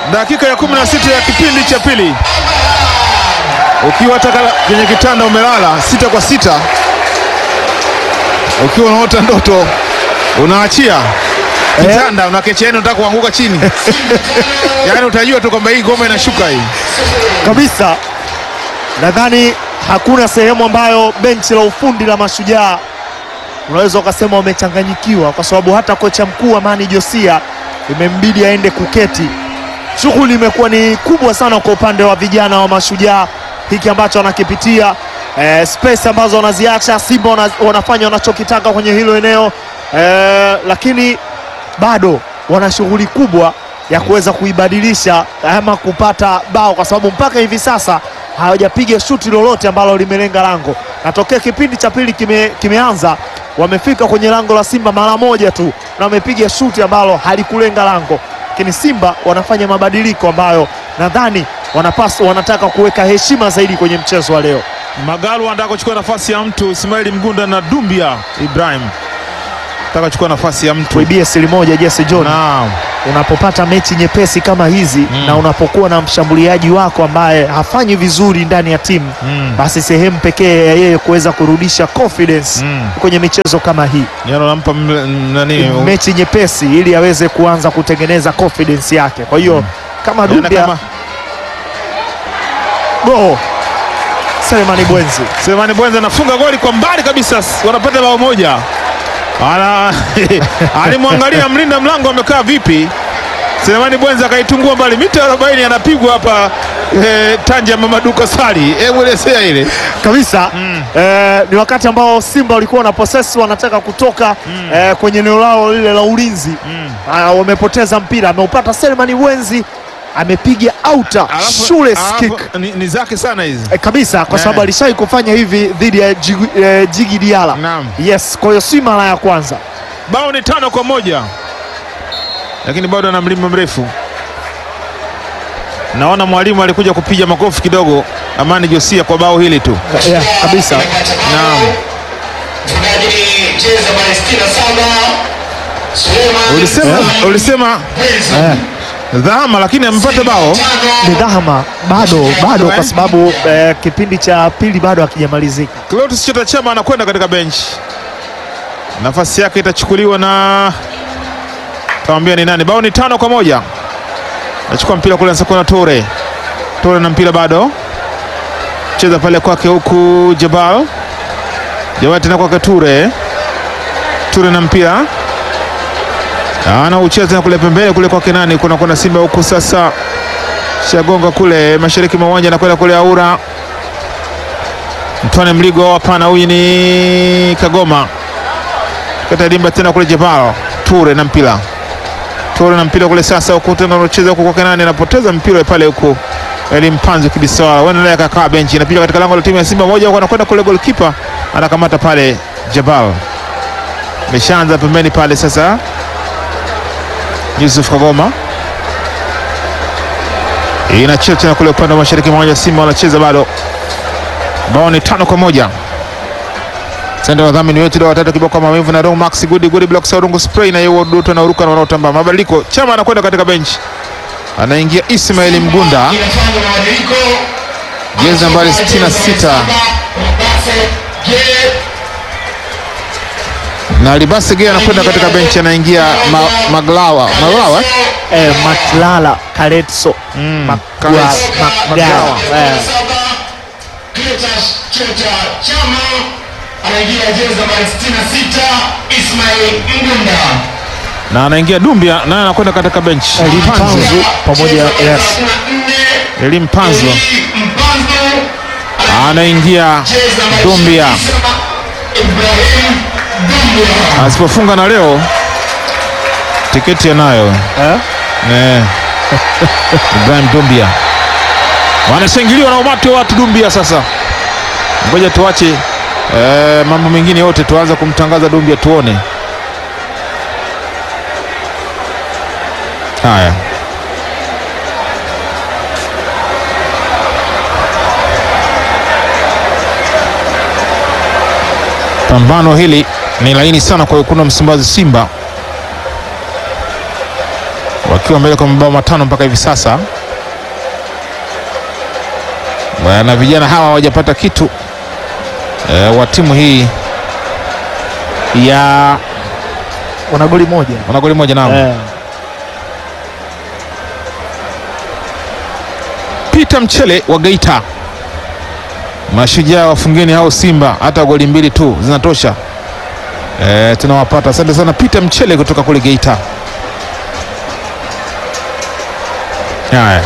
Dakika ya 16 ya kipindi cha pili, ukiwa hata kala- kwenye kitanda umelala sita kwa sita, ukiwa unaota ndoto unaachia kitanda unakecha, yani unataka kuanguka chini yani utajua tu kwamba hii ngoma inashuka hii. kabisa. Nadhani hakuna sehemu ambayo benchi la ufundi la Mashujaa unaweza ukasema wamechanganyikiwa, kwa sababu hata kocha mkuu Amani Josia imembidi aende kuketi. Shughuli imekuwa ni kubwa sana kwa upande wa vijana wa Mashujaa, hiki ambacho wanakipitia eh, space ambazo wanaziacha Simba wana, wanafanya wanachokitaka kwenye hilo eneo eh, lakini bado wana shughuli kubwa ya kuweza kuibadilisha ama kupata bao, kwa sababu mpaka hivi sasa hawajapiga shuti lolote ambalo limelenga lango. Natokea kipindi cha pili kime, kimeanza wamefika kwenye lango la Simba mara moja tu na wamepiga shuti ambalo halikulenga lango, lakini Simba wanafanya mabadiliko ambayo nadhani wanapaswa, wanataka kuweka heshima zaidi kwenye mchezo wa leo. Magalu anataka kuchukua nafasi ya mtu Ismaili Mgunda na Dumbia Ibrahim anataka kuchukua nafasi ya mtu Tuibie siri moja, Jesse John, Naam. unapopata mechi nyepesi kama hizi Mm. na unapokuwa na mshambuliaji wako ambaye hafanyi vizuri ndani ya timu Mm. basi sehemu pekee ya yeye kuweza kurudisha confidence Mm. kwenye michezo kama hii Yaani unampa m- nani mechi nyepesi ili aweze kuanza kutengeneza confidence yake. Kwa hiyo kama Yaani Dumbia kama go Selemani Bwenzi Selemani Bwenza anafunga goli kwa mbali kabisa, wanapata bao moja. Ana alimwangalia mlinda mlango amekaa vipi. Selemani Bwenza akaitungua mbali mita 40, anapigwa hapa eh, Tanja Mamaduka Sali. Hebu elezea ile kabisa eh, ni wakati ambao Simba walikuwa na possess wanataka kutoka eh, kwenye eneo lao lile la ulinzi Ah, wamepoteza mpira, ameupata Selemani Bwenzi amepiga outer Alafu- shule alafu kick ni, ni zake sana hizi. eh, kabisa kwa Eh. sababu alishai kufanya hivi dhidi ya Jigi, eh, Jigi Diala. Naam. Yes, kwa hiyo si mara ya kwanza. Bao ni tano kwa moja, lakini bado ana mlima mrefu. Naona mwalimu alikuja kupiga makofi kidogo Amani Josia kwa bao hili tu. Yeah, kabisa. Naam. Mchezaji cheza Palestina saba Suleiman Ulisema, ulisema Bwenzi. dhama lakini amepata bao. Ni dhahama bado bado, Eh. kwa sababu eh, kipindi cha pili bado hakijamalizika. Clatous Chota Chama anakwenda katika benchi, nafasi yake itachukuliwa na tawambia ni nani. Bao ni tano kwa moja. Nachukua mpira kule Nsakona Tore, Tore na mpira bado cheza pale kwake, huku Jabal Jabal tena kwake Ture, Ture na mpira ana ucheza tena kule pembeni kule kwake nani, kuna kuna Simba huku sasa, shagonga kule mashariki mwa uwanja, anakwenda kule Aura Mtwane Mligo, hapana, huyu ni Kagoma kata dimba tena kule Jabal Ture na mpira Ture na mpira kule sasa, huku tena anacheza huku kwake nani, anapoteza mpira pale huku Elimpanzo Kibisawala wanaendelea kakaa benchi, inapiga katika lango la timu ya Simba moja, huku anakwenda kule goalkeeper anakamata pale Jabal, ameshaanza pembeni pale sasa. Yusuf Kagoma inacheza tena kule upande wa mashariki mmoja, Simba wanacheza bado bao ni tano kwa moja. Sasa wadhamini wetu leo watatu kiboko maumivu na Rong Max Good Good Block Saurungu Spray na yeye Duto na uruka na wanaotamba. Mabadiliko, Chama anakwenda katika benchi. Anaingia Ismail Mgunda, Inafanya mabadiliko. jezi nambari 66 Je, na Libase Gea anakwenda katika benchi, anaingia ma, Maglawa Maglawa Eh, Matlala Kaletso Mm, Magwa- Kaletso. Magawa. Magawa. Eh, saba Cletus Chota Chama anaingia jezi nambari 66 Ismail Mgunda. na anaingia Dumbia naye anakwenda katika benchi. Elim Panzu pamoja yes. Elim Panzo Mpanzo anaingia jezi nambari Dumbia 27, Ibrahim Dumbia. asipofunga na leo tiketi anayo Eh? Eh. Ibrahim Dumbia wanashangiliwa na umati wa watu Dumbia. Sasa ngoja tuache eh, mambo mengine yote, tuanze kumtangaza Dumbia tuone. Haya, pambano hili ni laini sana kwa wekundu wa Msimbazi Simba wakiwa mbele kwa mabao matano mpaka hivi sasa, na vijana hawa hawajapata kitu e, wa timu hii ya wana goli moja wana goli moja nao eh. Peter Mchele wa Geita, mashujaa wafungeni hao Simba, hata goli mbili tu zinatosha. E, tunawapata. Asante sana Peter Mchele kutoka kule Geita. Haya,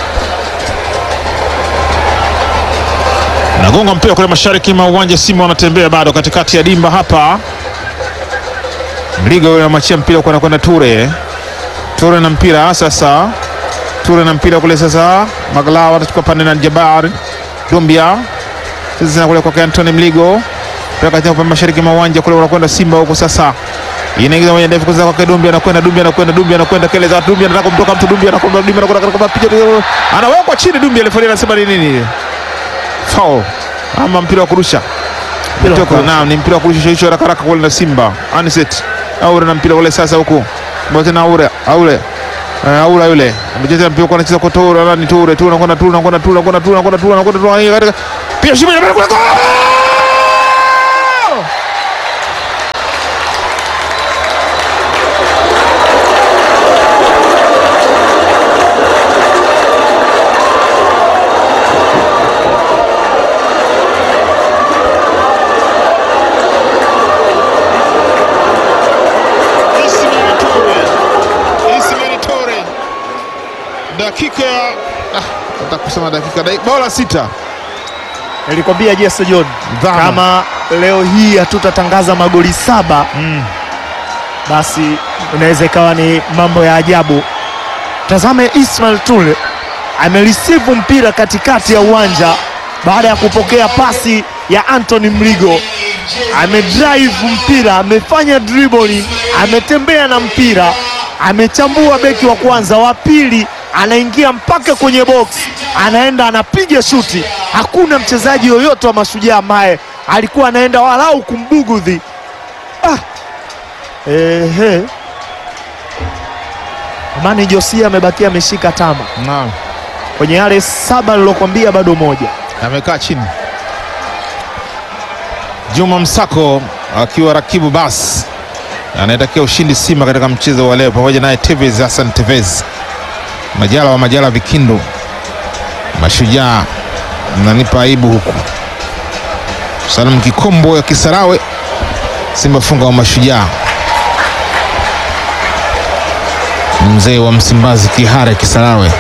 nagonga mpira kule mashariki mwa uwanja. Simba wanatembea bado katikati ya dimba hapa. Mligo yule anamachia mpira kwa anakwenda Ture. Ture na mpira sasa Ture na mpira kule sasa, Maglawa atachukua pande na Jabar Dumbia sasa kule kwa Anthony Mligo pia katika upande mashariki mwa uwanja kule wanakwenda Simba huko sasa, inaingiza moja ndefu kwanza kwa Dumbia, anakwenda Dumbia, anakwenda Dumbia, anakwenda kele za Dumbia, anataka kumtoka mtu Dumbia, anakwenda Dumbia, anakwenda kwa picha, anawekwa chini Dumbia, refa anasema ni nini? Foul ama mpira wa kurusha Mpira wa Kutoka- kurusha. naam, ni mpira wa kurusha hicho haraka haraka kule na Simba Aniset Aure na mpira ule sasa huku Mbona tena Aure Aure Eh, Aura yule amecheza mpira kwa anacheza kwa Toure nani Toure Toure anakwenda Toure anakwenda Toure anakwenda Toure anakwenda Toure anakwenda Toure katika pia shimo ya kule goal Ismail Toure. Ismail Toure. Dakika ya ah, nataka kusema dakika dakika bora sita. Nilikwambia Jesse John, Dhama. kama leo hii hatutatangaza magoli saba Mm. basi inaweza ikawa ni mambo ya ajabu. Tazame Ismail Tule amereceive mpira katikati ya uwanja baada ya kupokea pasi ya Anthony Mligo, amedrive mpira, amefanya dribbling, ametembea na mpira, amechambua beki wa kwanza, wa pili anaingia mpaka kwenye box, anaenda anapiga shuti. Hakuna mchezaji yoyote wa Mashujaa ambaye alikuwa anaenda walau kumbugudhi. Ah, Ehe. Amani Josia amebakia ameshika tama Naam. kwenye yale saba nilokwambia, bado moja. Amekaa chini. Juma Msako akiwa rakibu bas anaitakia ushindi Simba katika mchezo wa leo, pamoja naye Tevez Hassan Tevez, Majala wa Majala Vikindu. Mashujaa mnanipa aibu huku. Salum Kikombo ya Kisarawe, Simba funga wa Mashujaa. Mzee wa Msimbazi Kihara Kisarawe.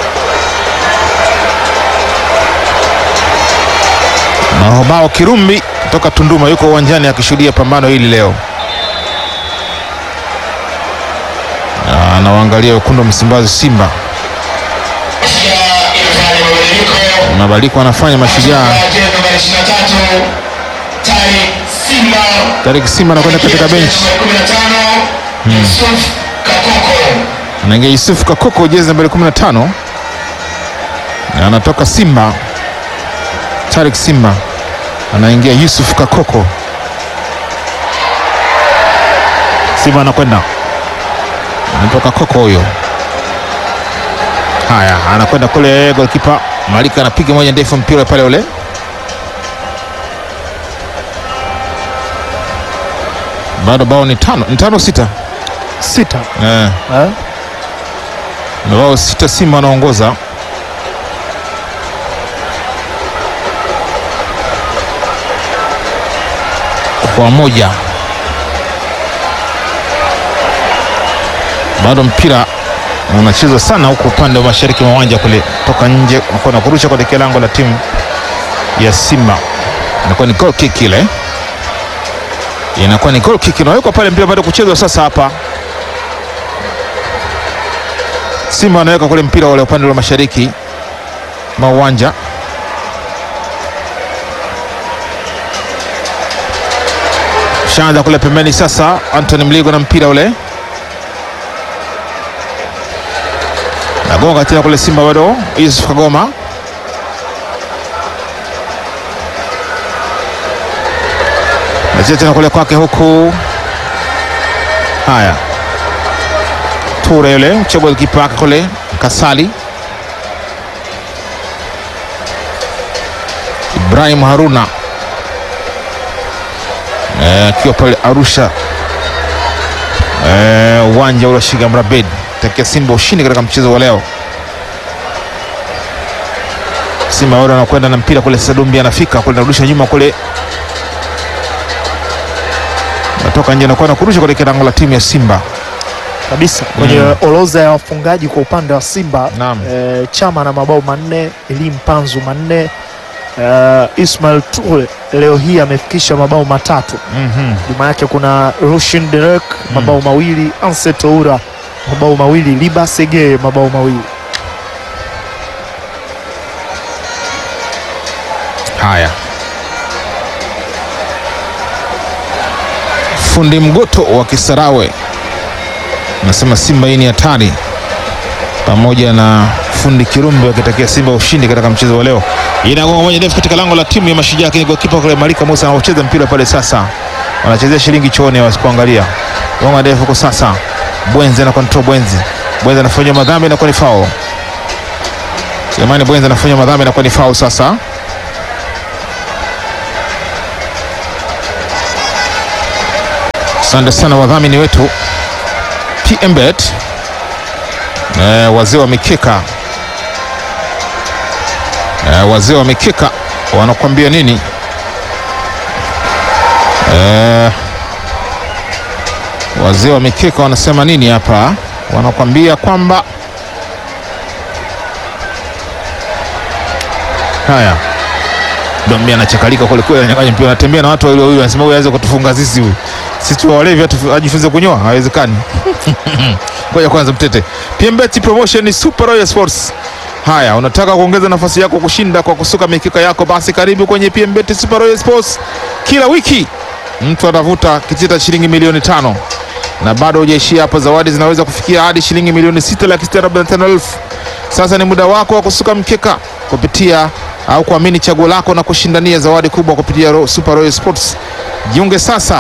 Mahobao Kirumbi kutoka Tunduma yuko uwanjani akishuhudia pambano hili leo. Na Anawaangalia wekundu wa Msimbazi Simba. Mashujaa imefanya mabadiliko. Mabadiliko anafanya Mashujaa. Jezi nambari 23 Tariq Simba. Tarik Simba anakwenda katika benchi, Jezi nambari 15 Yusuf Kakoko. anaingia Yusuf Kakoko jezi nambari 15 na anatoka Simba. Tarik Simba anaingia Yusuf Kakoko. Simba anakwenda anatoka Koko huyo. Haya, anakwenda kule, golkipa Malika anapiga moja ndefu, mpira pale ule bado bao ni tano, ni tano sita Sita eh. eh? na wao sita Simba wanaongoza. kwa moja, bado mpira unachezwa sana huko upande wa mashariki mwa uwanja kule, toka nje na kurusha kuelekea lango la timu ya Simba, inakuwa ni goal kick ile, inakuwa ni goal kick inawekwa pale, mpira bado kuchezwa sasa hapa Simba wanaweka kule mpira ule upande wa mashariki mwa uwanja. Shaanza kule pembeni sasa, Anthony Mligo na mpira ule nagonga tena kule, Simba bado, Yusuf Kagoma nacheza tena kule kwake huku. Haya, Ture yule mchagua kipa wake kule Kasali Ibrahim Haruna Eh, akiwa pale Arusha Eh, uwanja ule wa Sheikh Amri Abeid takia Simba ushindi katika mchezo wa leo. Simba wale wanakwenda na mpira kule, sasa Dumbi anafika kule, narudisha nyuma kule, natoka nje, nakwenda kurusha kule kilango la timu ya Simba. kabisa kwenye orodha ya wafungaji kwa upande wa Simba Naam. eh, Chama na mabao manne, Elim Panzu manne, eh, Ismail Ture leo hii amefikisha mabao matatu. Mhm. Nyuma yake kuna Rushin Derek mabao mawili, Anse Toura mabao mawili, Liba Sege mabao mawili. Haya, fundi mgoto wa Kisarawe anasema Simba hii ni hatari, pamoja na fundi Kirumbi wakitakia Simba ushindi katika mchezo wa leo. Inagonga moja ndefu katika lango la timu ya Mashujaa, lakini gokipa kule Malika Musa anaocheza mpira pale. Sasa wanachezea shilingi chooni, wasikuangalia gonga ndefu kwa sasa. Bwenzi na control Bwenzi, Bwenzi anafanya madhambi na kwa ni foul. Selemani Bwenzi anafanya madhambi na kwa ni foul sasa Asante sana wadhamini wetu PMBet, eh, wazee wa mikeka eh, wazee wa mikeka wanakuambia nini? Eh, wazee wa mikeka wanasema nini hapa? Wanakuambia kwamba haya Dombi anachakalika kule kule, ananyang'anya mpira, anatembea na watu wawili wawili, anasema huyu aweze kutufunga sisi, huyu sisi tu walevi, atu- ajifunze kunyoa, hawezekani. Ngoja kwanza mtete. PMBet promotion ni Super Royal Sports. Haya, unataka kuongeza nafasi yako kushinda kwa kusuka mikika yako, basi karibu kwenye PMBet Super Royal Sports. Kila wiki mtu atavuta kitita shilingi milioni tano na bado hujaishia hapo, zawadi zinaweza kufikia hadi shilingi milioni sita laki sita arobaini na tano elfu. Sasa ni muda wako wa kusuka mkeka kupitia au kuamini chaguo lako na kushindania zawadi kubwa kupitia Ro- Super Royal Sports. Jiunge sasa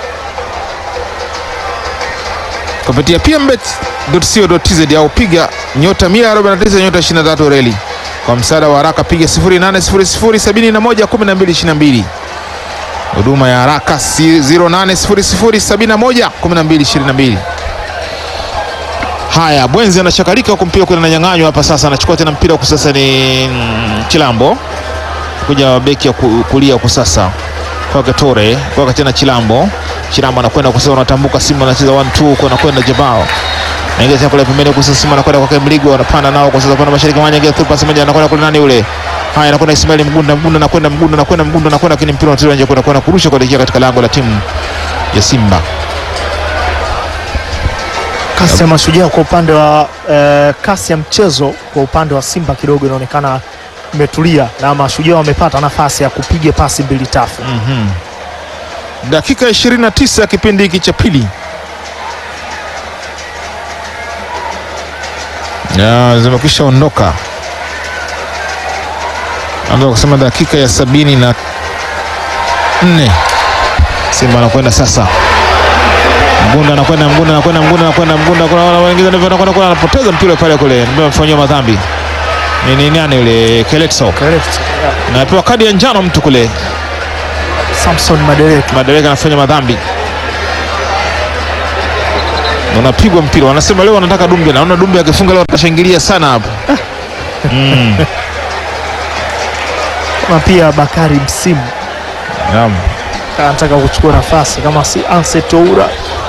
kupitia pmbet.co.tz au piga nyota 149 nyota 23 reli. Kwa msaada wa haraka piga 0800711222. Huduma ya haraka si 0800711222. Haya, Bwenzi anachakalika huku mpira kuna nanyang'anywa hapa sasa, anachukua tena mpira huku sasa ni mm, Chilambo kuja beki ya ku- kulia huku sasa kwake Tore kwake tena Chilambo. Chilambo anakwenda kwa sasa, unatambuka Simba anacheza 1 2 huko, anakwenda Jabao naingia tena kule pembeni huku sasa, Simba anakwenda kwake Mligo, anapanda nao kwa sasa, kwenda mashariki mwanya, ingia through pass moja, anakwenda kule nani yule Haya, anakwenda Ismail Mgunda, Mgunda anakwenda, Mgunda anakwenda, Mgunda anakwenda, lakini mpira unatolewa nje, kwenda kwenda kurusha kuelekea katika lango la timu ya Simba. Kasi ya Mashujaa kwa upande wa eh, kasi ya mchezo kwa upande wa Simba kidogo inaonekana imetulia na Mashujaa wamepata nafasi ya kupiga pasi mbili tatu. Mhm. Dakika 29 ya kipindi hiki cha pili. Ya, zimekwisha ondoka. Anza kusema dakika ya sabini na nne. Simba anakwenda sasa. Mgunda anakwenda, Mgunda anakwenda, Mgunda anakwenda, Mgunda kuna wale wengine ndivyo anakwenda kule, anapoteza mpira pale kule, ndio amefanywa madhambi. Ni ni nani yule Keletso? Correct. Yeah. Na anapewa kadi ya njano mtu kule. Samson Madereka Madereka anafanya madhambi, Na unapigwa mpira. Wanasema leo wanataka Dumbe, naona Dumbe akifunga leo atashangilia sana hapo. Mm. kama pia Bakari Msimu Naam. anataka kuchukua nafasi kama si Anse Toura.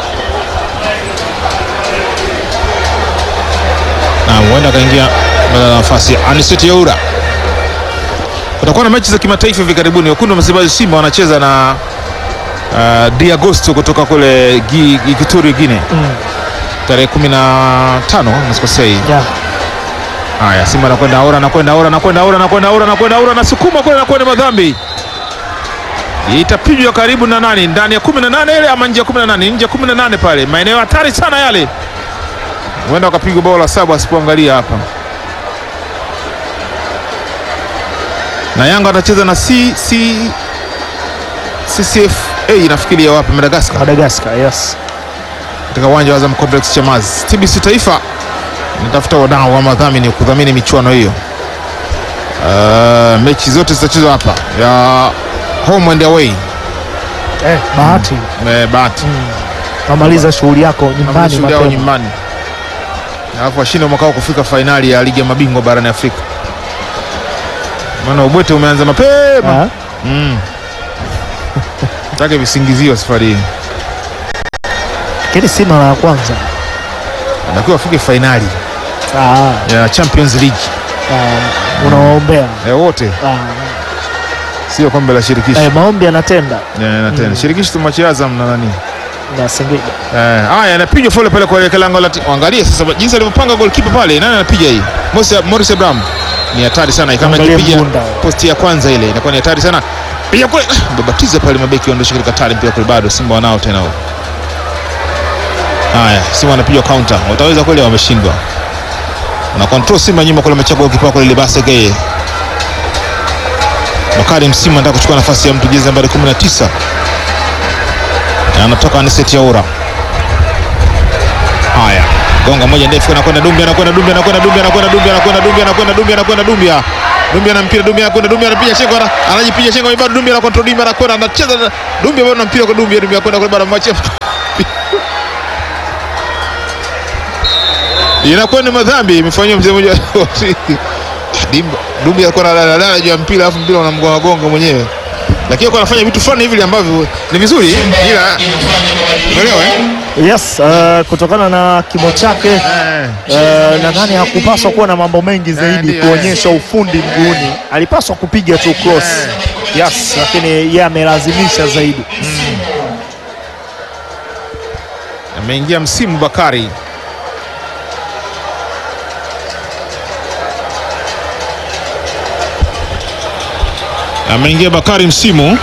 Na huenda akaingia badala ya nafasi ya Aniseti Yaura. Kutakuwa na mechi za kimataifa hivi karibuni. Wekundu wa Msimbazi Simba wanacheza na uh, Di Agosto kutoka kule Gi- Gi- Kituri Guinea Mm. tarehe 15 nasikosei. Yeah. Haya, Simba anakwenda Aura, anakwenda Aura, anakwenda Aura, anakwenda Aura, anakwenda Aura, anasukuma kule, anakwenda madhambi. Itapigwa karibu na nani, ndani ya 18 ile ama nje ya 18? Nje ya 18 pale, maeneo hatari sana yale. Huenda wakapigwa bao la saba asipoangalia hapa. Na Yanga atacheza na C, C, CCFA nafikiri ya wapi, Madagascar. Madagascar, yes. katika uwanja wa Azam Complex Chamazi. TBC Taifa inatafuta wadau wa madhamini kudhamini michuano hiyo. Uh, mechi zote zitachezwa hapa ya home and away. Eh, bahati Eh, bahati kamaliza shughuli yako nyumbani shughuli yao mapema. nyumbani, alafu washinde mwaka huu kufika fainali ya ligi ya mabingwa barani Afrika, maana ubwete umeanza mapema. Ah, Mm. Take visingizio safari hii, Lakini si mara ya kwanza. anatakiwa afike fainali Ah, ya Champions League ah, unawaombea eh, wote, Ah, sio kombe la shirikisho eh, maombi yanatenda Eh, na tena shirikisho tumwachia Azam na nani na Singida. Eh, haya anapigwa pole pale kwa lango la ti- angalia sasa jinsi alivyopanga goalkeeper pale. Nani anapiga hii? Morris Morris Abraham. Ni hatari sana kama Angalia ikipiga Mgunda. posti ya kwanza ile inakuwa ni hatari sana. Piga kule ah, babatiza pale mabeki waondosha katika hatari mpira kule bado Simba wanao tena huo. Haya, Simba wanapiga counter. Wataweza kweli wameshindwa. Na control Simba nyuma kule amechagua goalkeeper kule Libase Geye. Bakari Msimu anataka kuchukua nafasi ya mtu jezi nambari 19. Na anatoka Aniseti Yaura. Haya, gonga moja ndefu, anakwenda Dumbia, anakwenda Dumbia, anakwenda Dumbia, anakwenda Dumbia, anakwenda Dumbia, anakwenda Dumbia, anakwenda Dumbia, Dumbia na mpira, Dumbia anakwenda Dumbia, anapiga shengo, ana- anajipiga shengo, bado Dumbia anakontrol, Dumbia anakwenda, anacheza na- Dumbia bado na mpira kwa Dumbia, Dumbia anakwenda kule, bado amwachia inakuwa ni madhambi imefanywa mzee mmoja Dimba Dumbia alikuwa analala juu ya mpira, alafu mpira unamgonga gonga mwenyewe, lakini alikuwa anafanya vitu fulani hivi ambavyo ni vizuri, ila inafanya mabadiliko umeelewa eh? Yes, uh, kutokana na kimo chake Eh. uh, nadhani hakupaswa kuwa na mambo mengi zaidi ndio, kuonyesha ufundi mguuni. Alipaswa kupiga tu cross. Yes, lakini yeye amelazimisha zaidi. ameingia msimu Bakari ameingia Bakari msimu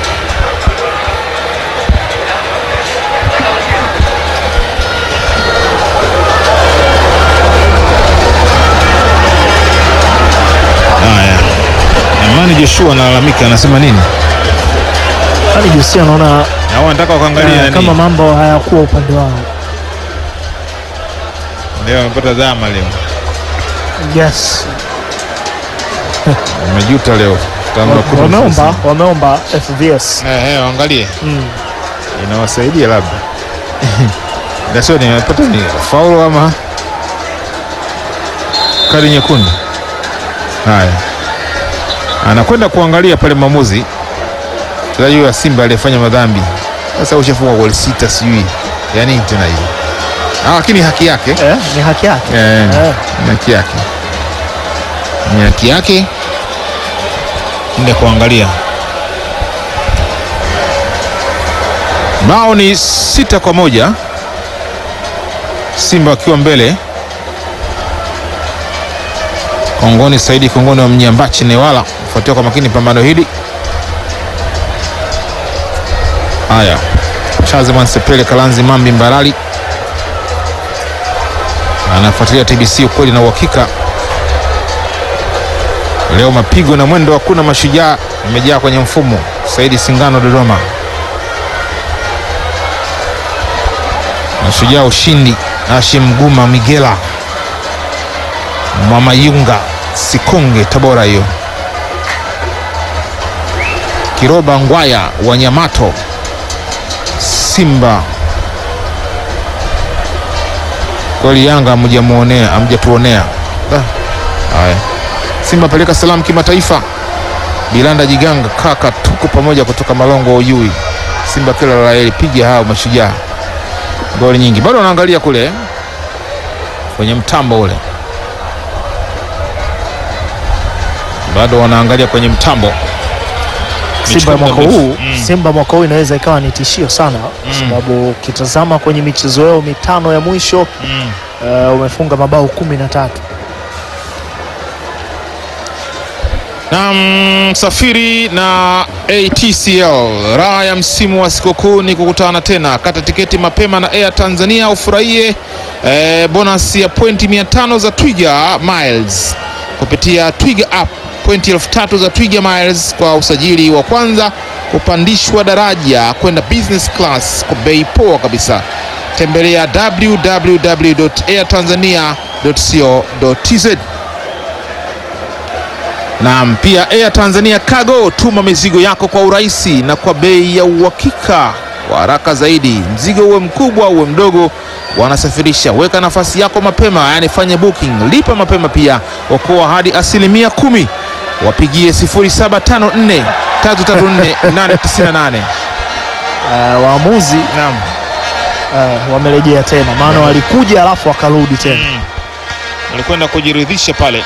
haya Amani Joshua analalamika anasema nini Yaani Josia anaona au anataka wakaangalia uh, nani kama mambo hayakuwa upande wao. leo amepata dhama leo Yes. amejuta leo Tangu kutu Wameomba, mfusi. wameomba FVS. Eh, eh, waangalie Mm. inawasaidia labda dasio nimepata ni faulu ama kadi nyekundu. Haya, anakwenda kuangalia pale mwamuzi mchezaji huyo wa Simba aliyefanya madhambi. Sasa ushafunga goli sita, sijui ya nini tena hiyo, Ah, lakini haki yake Eh, ni haki yake. Eh, Eh. ni haki yake, ni haki yake ende kuangalia. Bao ni sita kwa moja, Simba wakiwa mbele. Kongoni Saidi Kongoni wa Mnyambachi Newala kufuatia kwa makini pambano hili. Haya, Shazman Sepele Kalanzi Mambi Mbarali anafuatilia TBC ukweli na uhakika. Leo mapigo na mwendo, hakuna mashujaa, imejaa kwenye mfumo. Saidi Singano Dodoma, mashujaa ushindi. Hashim Guma Migela Mwamayunga Sikonge Tabora, hiyo Kiroba Ngwaya wa Nyamato Simba kweli Yanga amjamuonea amjatuonea. Da. Haya, Simba peleka salamu kimataifa. Bilanda Jiganga kaka, tuko pamoja kutoka Malongo Uyui. Simba kila la heri, piga hao mashujaa. Goli nyingi bado wanaangalia kule eh, kwenye mtambo ule, bado wanaangalia kwenye mtambo. Simba Michuano mwaka mirefu. huu Mm. Simba mwaka huu inaweza ikawa ni tishio sana kwa sababu ukitazama kwenye michezo yao mitano ya mwisho Mm. uh, umefunga mabao kumi na tatu. na msafiri na ATCL. Raha ya msimu wa sikukuu ni kukutana tena. Kata tiketi mapema na Air Tanzania ufurahie eh, bonus ya pointi 500 za Twiga Miles kupitia Twiga app. Pointi elfu tatu za Twiga Miles kwa usajili wa kwanza, kupandishwa daraja kwenda business class kwa bei poa kabisa. tembelea www.airtanzania.co.tz. Naam, pia Air Tanzania Cargo, tuma mizigo yako kwa urahisi na kwa bei ya uhakika kwa haraka zaidi. Mzigo uwe mkubwa uwe mdogo, wanasafirisha. Weka nafasi yako mapema, yani fanye booking, lipa mapema, pia okoa hadi asilimia kumi. Wapigie 0754 334 898. Eh, waamuzi Naam. eh, wamerejea tena, maana walikuja alafu wakarudi tena. Walikwenda kujiridhisha pale,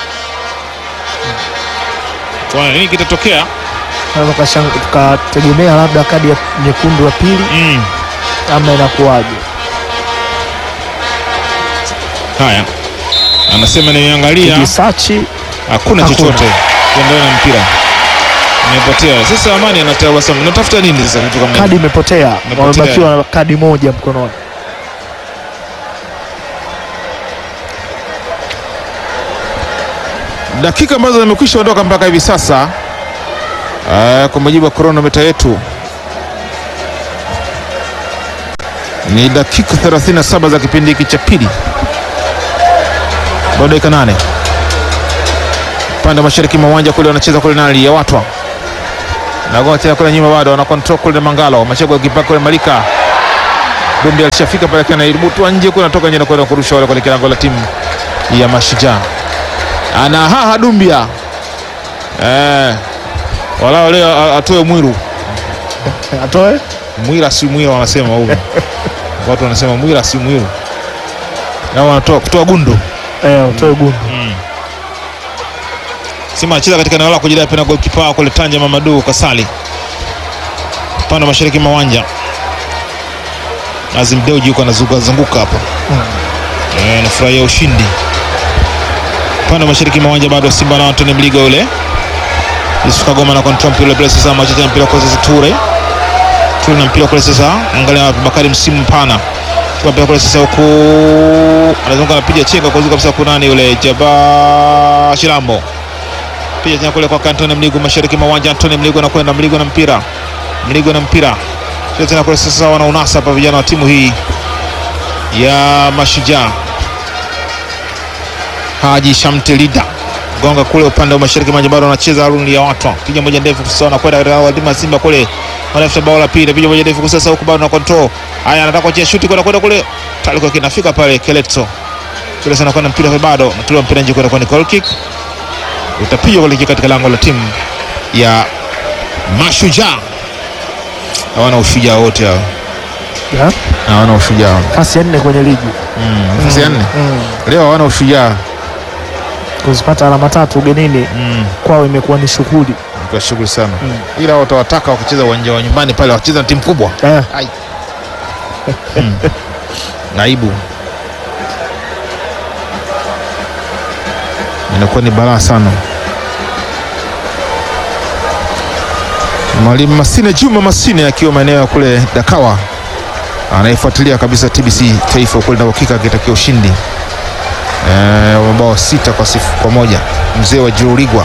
tuone nini kitatokea. Tunaweza tukashang- tukategemea labda kadi ya nyekundu ya pili Mm. ama inakuwaje? Haya, anasema nimeangalia Kijisachi hakuna Hakuna. chochote kuendelea na mpira imepotea. Sasa Amani anatabasamu, natafuta nini sasa? Kitu kama kadi imepotea, Imepotea. wamebakiwa na kadi moja mkononi. dakika ambazo zimekwisha ondoka mpaka hivi sasa. Uh, kwa mujibu wa kronometa yetu ni dakika 37 za kipindi hiki cha pili, bado dakika nane. Upande wa mashariki mwa uwanja kule wanacheza kule nali ya watwa nagoa tena kule nyuma, bado wana control kule Mangalo Machego kipaka kule Malika Dumbi alishafika pale kana ilibutwa nje kule, anatoka nje na kwenda kurusha wale kule kilango la timu ya Mashujaa ana haha Dumbia eh, walao leo a- atoe mwiru Atoe mwira si mwira, wanasema huko watu wanasema mwira si mwiru, au wanatoa kutoa gundu. eh, utoe gundu. Sima anacheza katika eneo la kujidai pena golikipa wao kule Tanja Mamadu Kasali, upande wa mashariki mwa uwanja. Azim Deuji yuko anazunguka zunguka hapa eh, anafurahia ushindi. Upande wa mashariki mwa uwanja bado Simba na Antony Mligo yule Yusuf Kagoma na control mpira ule sasa, anacheza mpira kwa sasa Ture Ture na mpira kule sasa, angalia wapi Bakari msimu mpana Chukua mpira kule sasa, huku anazunguka anapiga chenga kwa kabisa, kuna nani yule Jaba Shilambo piga tena kule kwa Antony Mligo mashariki mwa uwanja. Antony Mligo anakwenda Mligo na mpira Mligo na mpira Piga tena kule sasa, wana unasa hapa vijana wa timu hii ya Mashujaa. Haji Shamtelida gonga kule upande wa mashariki mwa uwanja, bado anacheza Harun ya watu piga moja ndefu sasa, anakwenda katika wadima Simba kule wanafuta bao la pili, piga moja ndefu sasa, huku bado na control. Haya, anataka kuachia shuti kwenda kwenda kule taliko kinafika pale Keleto kile sana kwenda mpira bado natolewa mpira nje kwenda kwa goal kick utapigwa kuelekea katika lango la timu ya Mashujaa. Hawana ushujaa wote hao, Ya, hawana ushujaa. Nafasi ya nne kwenye ligi Mm, nafasi ya nne mm. leo hawana ushujaa. Kuzipata alama tatu ugenini Mm, kwao imekuwa ni shughuli kwa shughuli sana Mm. ila watawataka wakicheza uwanja wa nyumbani pale, wakicheza na timu kubwa eh. Ai. Mm. Naibu inakuwa ni balaa sana. Mwalimu Masine Juma Masine akiwa maeneo ya kule Dakawa anayefuatilia kabisa TBC taifa kule na uhakika akitakia ushindi eh, wa mabao sita kwa sifu kwa moja. Mzee wa Juruligwa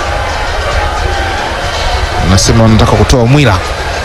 anasema wanataka kutoa mwila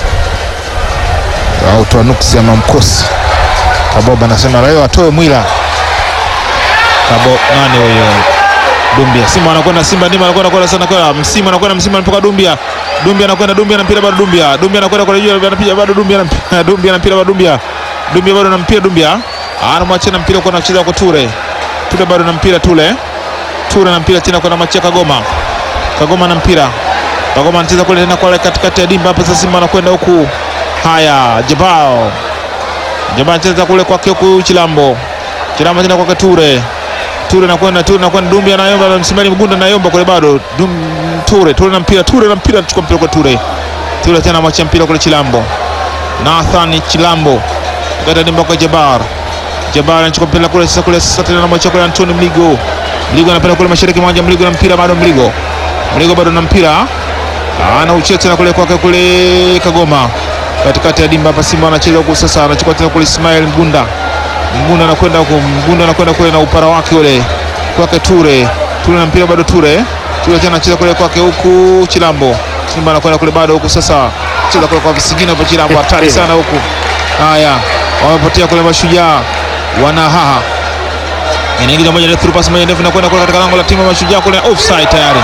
au toa nuksi ama mkosi. Kaboba anasema leo atoe mwila. Kabo nani huyo? Dumbia. Simba anakwenda Simba ndima anakwenda kwenda sana kwa Msimu anakwenda Msimu anapoka Dumbia. Dumbia anakwenda Dumbia na mpira bado Dumbia. Dumbia anakwenda kwa juu anapiga bado Dumbia na Dumbia na mpira bado Dumbia. Dumbia bado na mpira Dumbia. Anamwachia na mpira kwa anacheza kwa Ture. Ture bado na mpira Tule. Ture na mpira tena kwa anamwachia Kagoma. Kagoma na mpira. Kagoma anacheza kule tena kwa katikati ya dimba hapa sasa Simba anakwenda huku. Haya, Jabao. Jabao anacheza kule kwake huku Chilambo. Chilambo tena kwa Ture. Ture nakwenda Ture nakwenda Dumbi anayomba msimani Mgunda anayomba kule bado Dum, Ture Ture na mpira Ture na mpira anachukua mpira kwa Ture. Ture tena mwachia mpira kule Chilambo. Nathan Chilambo. Kata dimba kwa Jabar. Jabar anachukua mpira kule sasa kule sasa tena anamwachia kule Antoni Mligo. Mligo anapenda kule mashariki mwa Mligo na mpira bado Mligo. Mligo bado na mpira. Anauchia tena kule kwake kule Kagoma. Katikati ya dimba hapa Simba anacheza huku sasa anachukua tena kule Ismail Mgunda. Mgunda anakwenda huko, Mgunda anakwenda kule na upara wake ule kwake Ture. Ture na mpira bado Ture. Ture tena anacheza kule kwake huku Chilambo. Simba anakwenda kule bado huku sasa. Cheza kule kwa visigino hapo Chilambo hatari sana huku. Haya. wamepotea kule Mashujaa, wanahaha inaingiza moja through pass moja ndefu na kwenda kule katika lango la timu ya Mashujaa kule, offside tayari.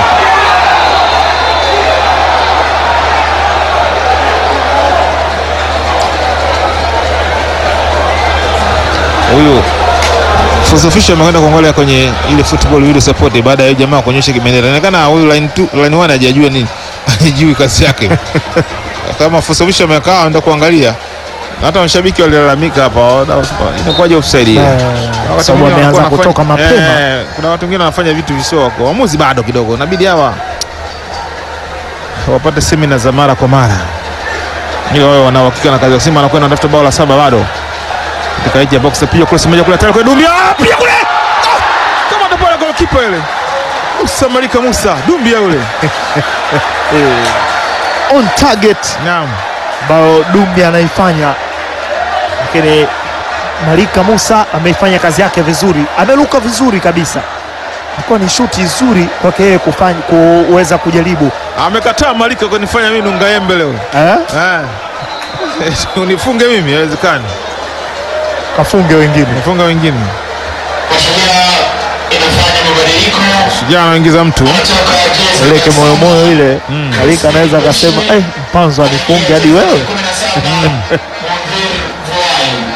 Huyu Fusofisho amekwenda kuangalia kwenye ile football video support baada ya jamaa kuonyesha kibendera. Inaonekana huyu line 2 line 1 hajajua nini, hajui kazi yake. Kama Fusofisho amekaa anaenda kuangalia, na hata mashabiki walilalamika hapa, wana- inakuwaje offside hii? Eh, Wakati sababu mwingine ameanza wanakuwa kutoka wanafanya- mapema. Eh, kuna watu wengine wanafanya vitu visio kwa waamuzi, bado kidogo inabidi hawa wapate semina za mara kwa mara ili wawe wana uhakika na kazi. Simba anakwenda anatafuta bao la saba bado katika hiji ya box, pia kule moja kule tayari kwa Dumbia, Ah, pia kule Ah! kama ndo pale goalkeeper ile Musa Malika Musa Dumbia yule, on target naam ambayo Dumbi anaifanya, lakini Malika Musa ameifanya kazi yake vizuri, ameruka vizuri kabisa. Ilikuwa ni shuti nzuri kwake yeye kufanya kuweza kujaribu amekataa Malika kunifanya mimi nungaembe leo eh? eh, unifunge mimi, haiwezekani, kafunge wengine. nifunga wengine. Mashujaa inafanya mabadiliko Shujaa anaingiza mtu kutoka jezi Ile kimoyomoyo ile Mm. Malika anaweza akasema eh, mpanzo anifunge hadi wewe. 17 Mwanvir Vuai.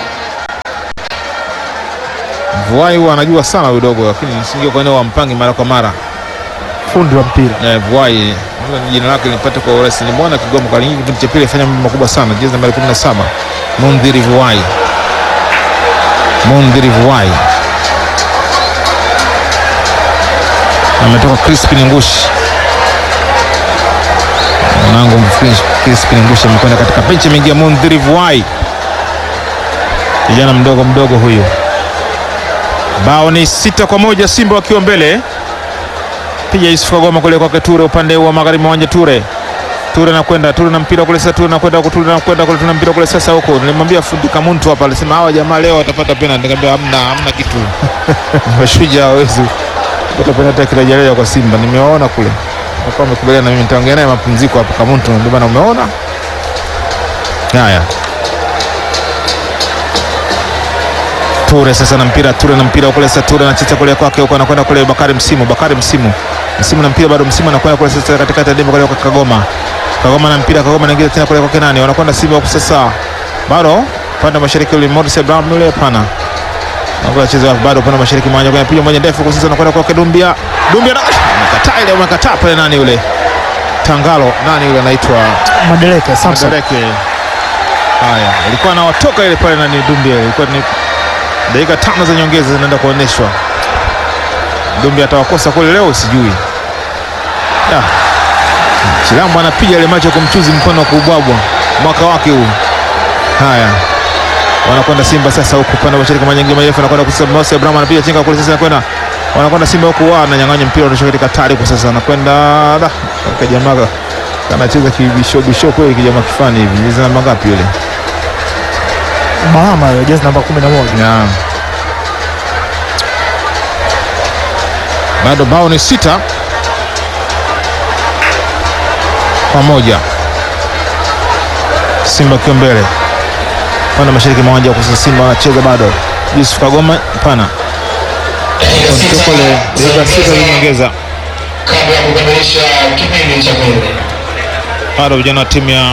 Vuai huwa anajua sana udogo, lakini singe kwa eneo wa mpangi mara kwa mara Fundi wa mpira eh, Vuai Hilo ni jina lake nipate kwa urahisi. Nimeona Kigoma Kalingi kipindi cha pili afanya mambo makubwa sana, jezi nambari 17 Mundhiri Vuai, Mundhiri Vuai ametoka Crispin Ngushi, mwanangu Crispin Ngushi amekwenda katika benchi, ameingia Mundhiri Vuai, kijana mdogo mdogo huyu. Bao ni sita kwa moja, Simba wakiwa mbele. Piga Yusuf Kagoma kule kwake Ture, upande wa magharibi mwa uwanja Ture. Ture nakwenda Ture na mpira kule sasa, Ture nakwenda huko, Ture nakwenda kule, Ture na mpira kule sasa huko. Nilimwambia fundi Kamuntu hapa, alisema hawa jamaa leo watapata penalty. Nikamwambia hamna, hamna kitu. Mashujaa hawezi kupata penalty kirejelea kwa Simba. Nimewaona kule. Wakawa wamekubaliana na mimi, nitaongea naye mapumziko hapa Kamuntu, ndio bana, umeona haya. Ture sasa na mpira, Ture na mpira kule sasa, Ture anacheza kule kwake huko, anakwenda kule Bakari Msimu, Bakari Msimu, Msimu na mpira bado, Msimu anakwenda kule sasa katikati ya dimba kule kwa Kagoma, Kagoma na mpira, Kagoma anaingia tena kule kwake nani, wanakwenda Simba huko sasa, bado pande wa mashariki ule Morris Abraham yule, hapana Nakuwa cheza bado pande wa mashariki mwanja kwa piga moja ndefu kwa sasa, anakwenda kwake Dumbia, Dumbia na amekataa ile, amekataa pale, nani yule Tangalo, nani yule anaitwa Madeleke Samson Madareke. Haya, ilikuwa anawatoka ile pale nani Dumbia, ilikuwa ni dakika tano za nyongeza zinaenda kuonyeshwa. Dumbia atawakosa kule leo, sijui. Ya. Chilambo anapiga ile macho kumchuzi mkono wa kuubwabwa mwaka wake huu. Haya, wanakwenda Simba sasa huku upande wa mashariki manyingi marefu, anakwenda kusema Mose Abraham anapiga chenga kule sasa, anakwenda wanakwenda Simba huku, wao ananyang'anya mpira unatoka katika tari kwa sasa, anakwenda da kwa jamaa kanacheza kibisho bisho kweli, kijamaa kifani hivi. Jezi namba ngapi yule? Bahama hiyo jezi namba 11 Ya. Bado bao ni sita kwa moja, Simba akiwa mbele pande mashariki mwa uwanja wa kusini. Simba wanacheza bado, Yusuf Kagoma pana Dakika sita kule dakika sita za za nyongeza, kabla ya kukamilisha kipindi cha pili. bado vijana wa timu ya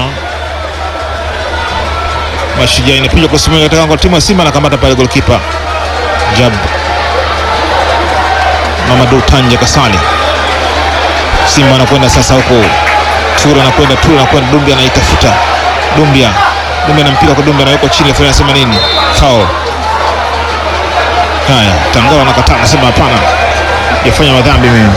Mashujaa inapiga kwa simu katika lango la timu ya Simba, anakamata pale goalkeeper Jab Mamadou Tanje Kasali. Simba anakwenda sasa huko, Tura anakwenda Tura anakwenda Dumbia anaitafuta Dumbia, Dumbia na mpira kwa Dumbia anawekwa chini, afanya anasema nini? Foul. Haya, Tangala anakataa, anasema hapana, yafanya madhambi mimi.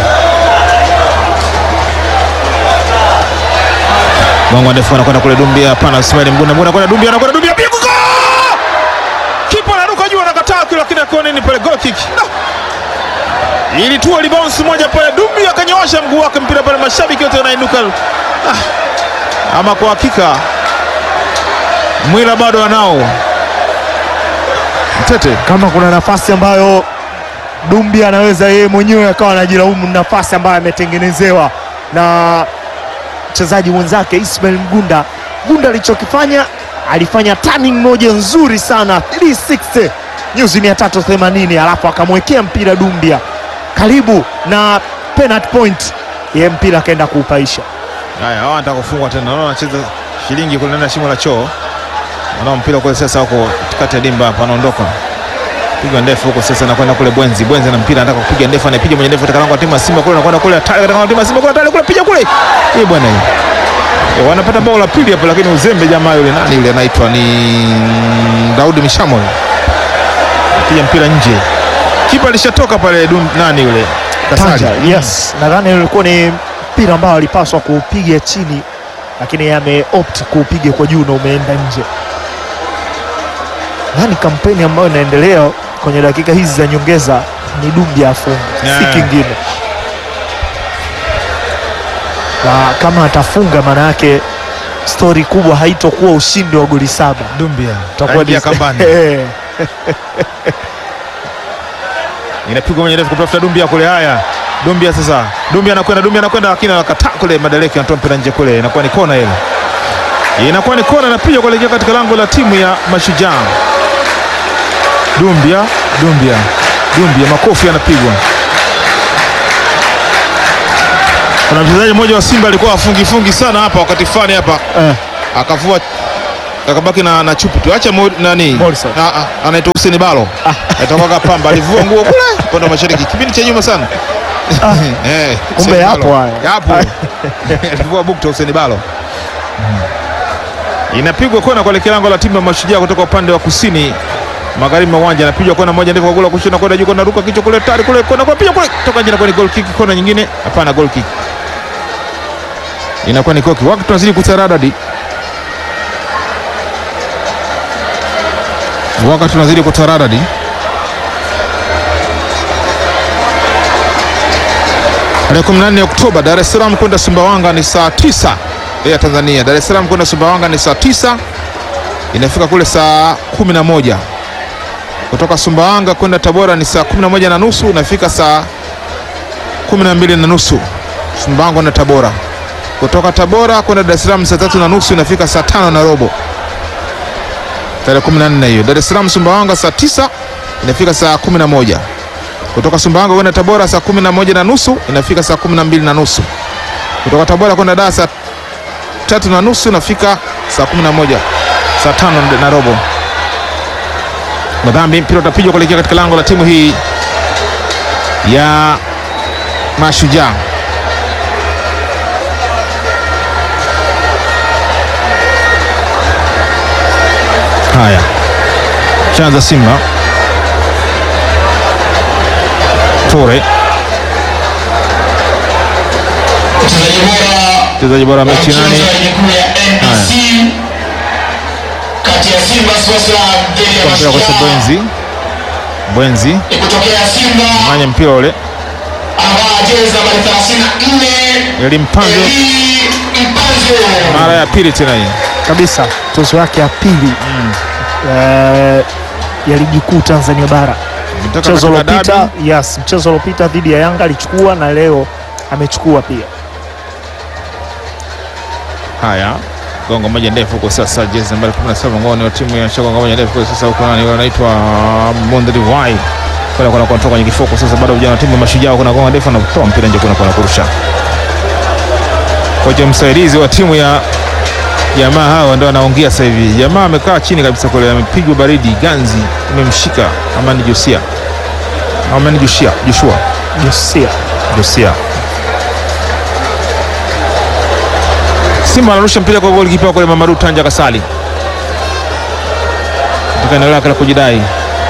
Bongo ndefu anakwenda kule Dumbia, hapana, Ismail Mgunda, Mgunda anakwenda Dumbia, anakwenda Dumbia, piga goal! Kipa anaruka juu, anakataa kile, lakini akiona nini pale, goal kick. No! Ilitua libounce moja pale, Dumbia akanyoosha mguu wake, mpira pale, mashabiki wote wanainuka. Ah, ama kwa hakika Mwila bado anao Mtete. kama kuna nafasi ambayo Dumbi anaweza yeye mwenyewe akawa anajilaumu, ni nafasi ambayo ametengenezewa na mchezaji mwenzake Ismail Mgunda. Mgunda alichokifanya alifanya turning moja nzuri sana 360 nyuzi 380, alafu akamwekea mpira Dumbia karibu na penalty point, ye mpira akaenda kuupaisha. Haya, hawa wanataka kufungwa tena. Naona wanacheza shilingi kule ndani ya shimo la choo. Naona mpira kule sasa huko katikati ya dimba hapa anaondoka. Piga ndefu huko sasa anakwenda kule Bwenzi. Bwenzi na mpira anataka kupiga ndefu anapiga mwenye ndefu katika lango la timu ya Simba kule anakwenda kule hatari katika lango la timu ya Simba kule hatari kule piga kule. Hii bwana hii. E, wanapata bao la pili hapa lakini uzembe jamaa yule nani yule anaitwa ni Daudi Mishamo. Piga mpira nje. Kipa alishatoka pale dum, nani yule? Kasari. Tanja, yes, nadhani ulikuwa ni mpira ambao alipaswa kuupiga chini, lakini ameopt kuupiga kwa juu na umeenda nje. Nadhani kampeni ambayo inaendelea kwenye dakika hizi za nyongeza ni Dumbia afunge, Yeah. si kingine, na kama atafunga, maana yake stori kubwa haitokuwa ushindi wa goli saba, Dumbia. utakuwa Aingia ni- kambani. Eh, inapigwa kwenye refu kutafuta Dumbia kule. Haya, Dumbia sasa, Dumbia anakwenda, Dumbia anakwenda, lakini anakataa kule. Madeleke anatoa mpira nje kule, inakuwa ni kona ile, inakuwa ni kona, inapiga kuelekea katika lango la timu ya Mashujaa. Dumbia, Dumbia, Dumbia, makofi yanapigwa. Kuna mchezaji mmoja wa Simba alikuwa afungi fungi sana hapa wakati fulani hapa eh, akavua akabaki na, na chupi tu. Acha Mo- nani Morrison. Ah, ah, anaitwa Hussein Balo atokaga Pamba, alivua nguo kule upande wa mashariki kipindi cha nyuma sana eh, Kumbe Hussein yapo Balo. haya. yapo alivua bukta Hussein Balo. Inapigwa kona kuelekea lango la timu ya Mashujaa kutoka upande wa kusini magharibi mwa uwanja, anapigwa kona moja ndefu kwa gola kushoto, kwenda juu, kona ruka kichwa kule, tari kule, kona kwa piga kule, toka nje, na ni goal kick. Kona nyingine, hapana, goal kick, inakuwa ni koki. Wakati tunazidi kutaradadi wakati tunazidi kutaradadi tarehe 14 Oktoba, Dar es Salaam kwenda Sumbawanga ni saa 9 ya Tanzania. Dar es Salaam kwenda Sumbawanga ni saa 9, inafika kule saa 11. Kutoka Sumbawanga kwenda Tabora ni saa 11 na nusu, inafika saa 12 na nusu. Sumbawanga na Tabora. Kutoka Tabora kwenda Dar es Salaam saa tatu na nusu, inafika saa tano na robo tarehe 14 hiyo. Dar es Salaam Sumbawanga saa 9 inafika saa 11. Kutoka Sumbawanga kwenda Tabora saa 11 na nusu inafika saa 12 na nusu. Kutoka Tabora kwenda Dar saa tatu na nusu inafika saa 11 saa tano na robo. Madhambi, mpira utapigwa kuelekea katika lango la timu hii ya Mashujaa. Haya, chanza Simba Tore, Mchezaji bora mchezaji bora wa mechi nani? mchezo wa ligi kuu ya NBC kati ya Simba Sports Club dhidi ya Mpira kwa Mashujaa. Bwenzi, Bwenzi Ni kutokea Simba manya mpira ule, anavaa jezi nambari 34 Eli Mpanzo, Eli Mpanzo. mara ya pili tena hii. kabisa tozo yake ya pili eh, ya ligi kuu Tanzania bara. Kutoka Mchezo katika uliopita dabi. yes, mchezo uliopita dhidi ya Yanga alichukua na leo amechukua pia. Haya, gongo moja ndefu huko sasa, jezi nambari 17 ngoni wa timu ya Shagonga moja ndefu huko sasa, huko nani wanaitwa Mondri Wai kwa kwa kutoka kwenye kifuko sasa, bado vijana wa timu ya Mashujaa kuna gonga ndefu na kutoa mpira nje, kuna kwa kurusha. Kocha msaidizi wa timu ya jamaa hawa ndio anaongea sasa hivi. Jamaa amekaa chini kabisa kule, amepigwa baridi, ganzi imemshika Amani Josia, Amani Josia, Joshua Josia Josia. Simba anarusha mpira kwa goli kipa kule Mamadu Tanja Kasali katika eneo lake la kujidai.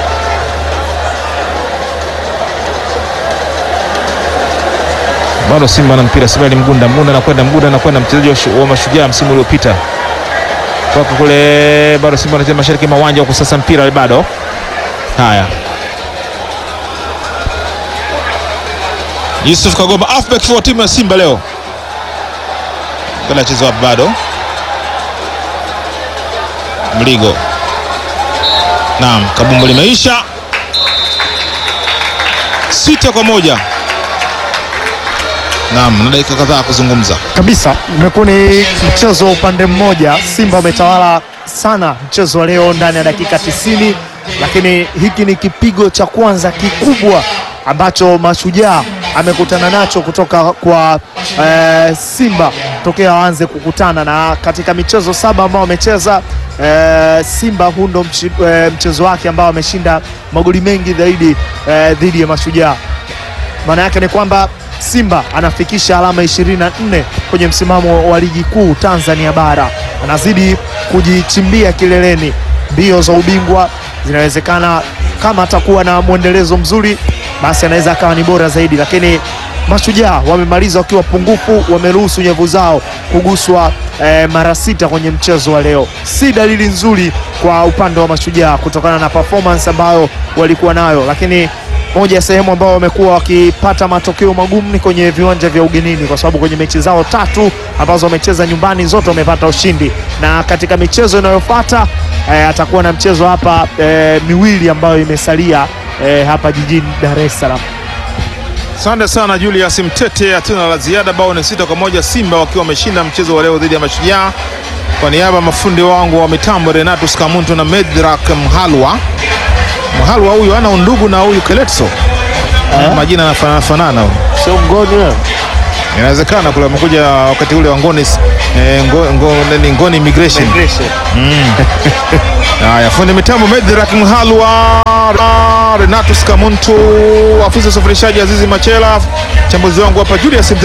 Bado Simba na mpira, Simba ni Mgunda, Mgunda anakwenda, Mgunda anakwenda, mchezaji wa shu- wa Mashujaa msimu uliopita toka kule. Bado Simba anacheza mashariki mwa uwanja huko, sasa mpira bado. Haya, Yusuf Kagoma halfback for timu ya Simba leo kana chezo wapi bado Mligo. Naam, kabumbu limeisha sita kwa moja. Naam, na dakika kadhaa kuzungumza. kabisa, imekuwa ni mchezo wa upande mmoja. Simba wametawala sana mchezo wa leo ndani ya dakika 90, lakini hiki ni kipigo cha kwanza kikubwa ambacho Mashujaa amekutana nacho kutoka kwa eh, Simba tokea waanze kukutana, na katika michezo saba ambao wamecheza eh, Simba huu ndo mchi- eh, mchezo wake ambao ameshinda magoli mengi zaidi eh, dhidi ya Mashujaa. Maana yake ni kwamba Simba anafikisha alama 24 kwenye msimamo wa ligi kuu Tanzania bara, anazidi kujichimbia kileleni. Mbio za ubingwa zinawezekana, kama atakuwa na mwendelezo mzuri, basi anaweza akawa ni bora zaidi, lakini Mashujaa wamemaliza wakiwa pungufu, wameruhusu nyavu zao kuguswa eh, mara sita kwenye mchezo wa leo. Si dalili nzuri kwa upande wa Mashujaa kutokana na performance ambayo walikuwa nayo, lakini moja ya sehemu ambao wamekuwa wakipata matokeo magumu ni kwenye viwanja vya ugenini, kwa sababu kwenye mechi zao tatu ambazo wamecheza nyumbani zote wamepata ushindi, na katika michezo inayofuata eh, atakuwa na mchezo hapa eh, miwili ambayo imesalia eh, hapa jijini Dar es Salaam. Asante sana Julius Mtete, hatuna la ziada. Bao ni sita kwa moja, Simba wakiwa wameshinda mchezo wa leo dhidi ya Mashujaa. Kwa niaba ya mafundi wangu wa mitambo Renatus Kamuntu na Medrak Mhalwa. Mhalwa huyu ana undugu na huyu Keletso, majina yanafanana fanana huyu. Sio mgoni wewe. Inawezekana kule amekuja wakati ule wa Ngoni eh, ngo, ngo, nini, Ngoni Immigration. Haya, fundi mitambo Medrak Mhalwa, Renatus Kamuntu, afisa usafirishaji Azizi Machela, mchambuzi wangu hapa Julius Mtete.